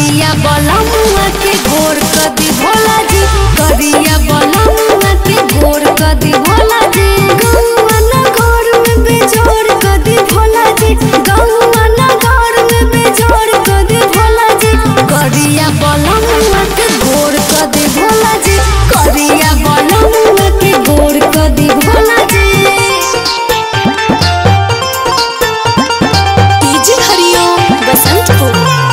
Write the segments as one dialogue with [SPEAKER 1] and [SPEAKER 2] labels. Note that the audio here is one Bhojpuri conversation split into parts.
[SPEAKER 1] करिया बलमुआ के गोर कदी भोला जी करिया बलमुआ के गोर कदी भोला जी गौआ नगर में बेजोड़ कदी भोला जी गौआ नगर में बेजोड़ कदी भोला जी करिया बलमुआ के गोर कदी भोला जी करिया बलमुआ के गोर कदी भोला जी
[SPEAKER 2] डीजे हरिओम बसंतपुर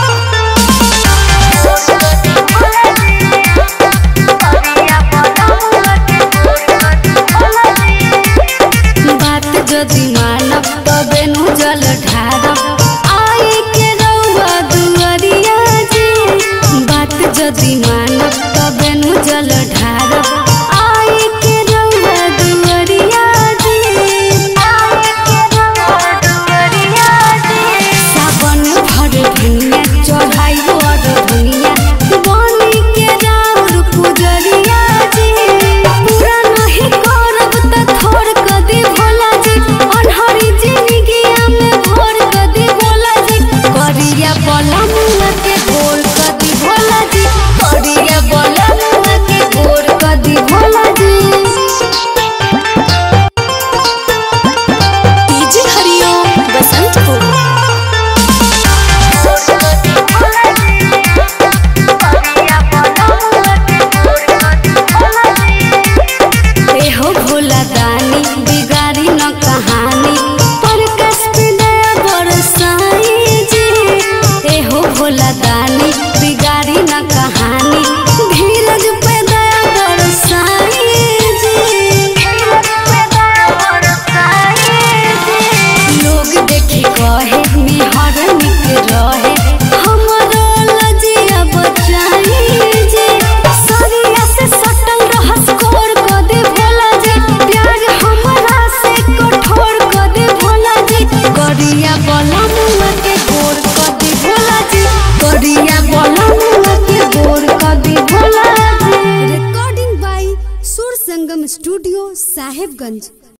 [SPEAKER 1] बात जदि मानब तबे नु जल ढारब आई के रउआ दुअरिया जी बात जदि मानब तबे नु जल ढारब आई के रउआ दुअरिया जी सावन भर धनिया चढ़ाई और धनिया बनी के राउर पुजरिया जी पूरा नहीं करब त थोड़ कदी भोला जी अनहरी जिंदगिया में भोर कदी भोला जी करिया बलमुआ के गोर कदी भोला जी करिया बलमुआ के गोर कदी भोला जी
[SPEAKER 2] डीजे हरिओम बसंतपुर
[SPEAKER 1] एहो भोला दानी बिगाड़ी न कहानी पर कष्ट दया बरसाई जी एहो भोला दानी बिगाड़ी न कहानी धीरज पे दया बरसाई जी लोग देखी कहे निहर निक रहे हमरो लजिया बचाई जी सरिया से सटल रहस कोर क दे भोला जी प्यार हमरा से कठोर क दे भोला जी गरिया बलमुआ के गोर क दे भोला जी गरिया बलमुआ के गोर क दे भोला जी
[SPEAKER 3] रिकॉर्डिंग बाय सुर संगम स्टूडियो साहेबगंज